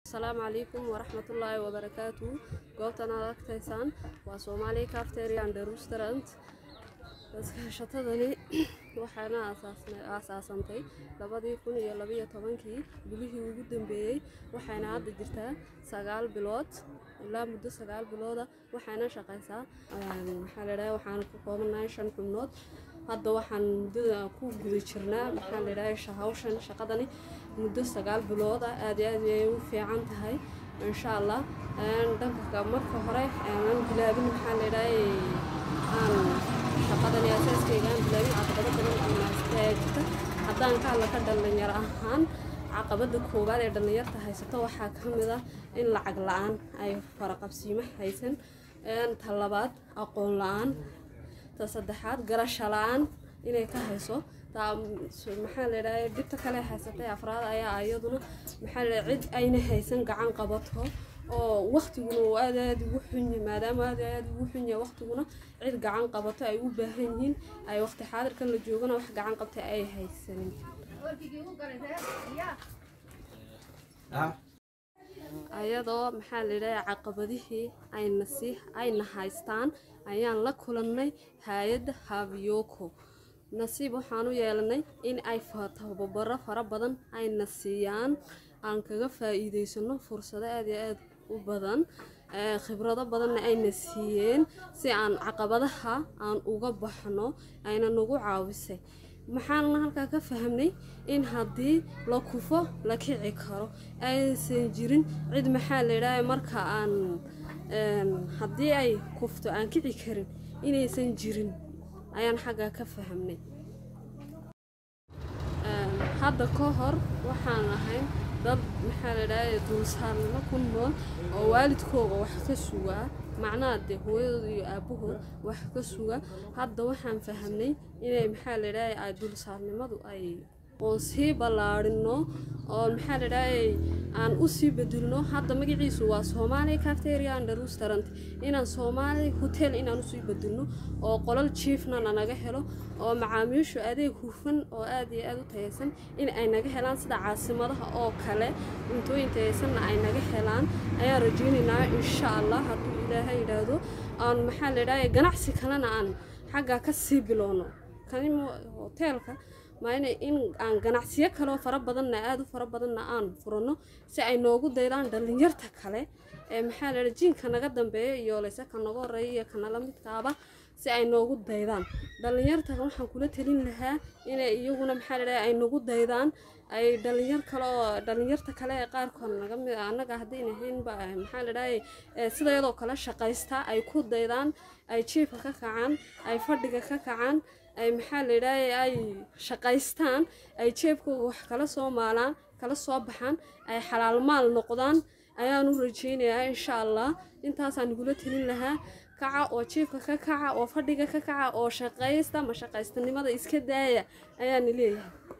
asalaamu calaykum waraxmatullaahi wabarakaatu goobtan aad arkaysaan waa soomaaliya cafeteria and restaurant iskaashatadani waxaana aasaasantay labadii kun iyo labiyo tobankii bilihii ugu dambeeyey waxayna hadda jirtaa sagaal bilood ilaa muddo sagaal bilooda waxayna shaqaysaa maxaa ladhaha waxaan ku koobanahay shan xubnood hadda waxaan muddada ku guda jirnaa maxaa ladhaha hawshan shaqadani muddo sagaal bilooda aad iyo aad ayay u fiican tahay insha allah dhanka marka hore aan bilaabin maxaa ladhahay aan shaqadani asaaskeyga aan bilaabin caqabado badan ayaa jirta haddaan ka hadla ka dhalinyar ahaan caqabada koowaad ee dhallinyarta haysato waxaa ka mid ah in lacag la-aan ay faraqabsiimo haysan ta labaad aqoon la-aan ta saddexaad garasho la-aan inay ka hayso maxaa ladhahay dhibta kale haysatay afraad ayaa iyaduna maxaa la cid ayna haysan gacan qabato oo waktiguna uu aad aad ugu xunya maadaama aad aad ugu xunya waktiguna cid gacan qabato ay u baahan yihiin ay waqti xaadirkan la joogana wax gacan qabtay ay haysanin ayadoo maxaa ladhahay caqabadihii ayna si ayna haystaan ayaan la kulannay hay-adda habyoko nasiib waxaan u yeelanay in ay tababaro fara badan ayna siiyaan aan kaga faa-iideysano fursado aad iyo aad u badan khibrado badanna ayna siiyeen si aan caqabadaha aan uga baxno ayna nagu caawisay maxaana halkaa ka fahmnay in haddii la kufo la kici karo aysan jirin cid maxaa ladhahay marka aan haddii ay kufto aan kici karin inaysan jirin ayaan xaggaa ka fahmnay hadda ka hor waxaan ahay dad maxaa ladhahay dulsaarnimo ku nool oo waalidkooga wax ka sugaa macnaha dee hooyadooda iyo aabahood wax ka suga hadda waxaan fahamnay inay maxaa ladhahay ay dulsaarnimadu ay oon sii ballaadhino oo maxaa ladhahay aan u sii bedelno hadda magaciisu waa soomaaliya cafeteria and restaurant inaan soomaali hotel inaan usii bedelno oo qolal jiifna nanaga helo oo macaamiishu adeeg hufan oo aad iyo aad u tayaysan in ay naga helaan sida caasimadaha oo kale cuntooyin tayaysanna ay naga helaan ayaan rajeynaynaa insha allah hadduu ilaahay yidhaahdo aan maxaa ladhahay ganacsi kalena aan xaggaa ka sii bilowno kani hoteelka maayna in aan ganacsiyo kaleo fara badanna aada u fara badanna aan furano si ay noogu daydaan dhallinyarta kale ee maxaa la jiinka naga dambeeya iyo leyse ka naga horeeya iyo kanala midkaaba si ay noogu daydaan dhallinyarta waxaan kula telin lahaa inay iyaguna maxaa ladhahay ay nagu daydaan ay dhalinyar kale oo dhalinyarta kale ee qaarkood naga mid annaga haddayna ahaynba maxaa ladhahay sidayadoo kale shaqaysta ay ku daydaan ay jiifka ka kacaan ay fadhiga ka kacaan ay maxaa ladhahay ay shaqaystaan ay jeebkooga wax kala soo maalaan kala soo baxaan ay xalaal maal noqdaan ayaan u rajeynayaa insha allah intaasaan igula telin lahaa kaca oo jiifka ka kaca oo fadhiga ka kaca oo shaqaysta ma shaqaystanimada iska daaya ayaana leeyahay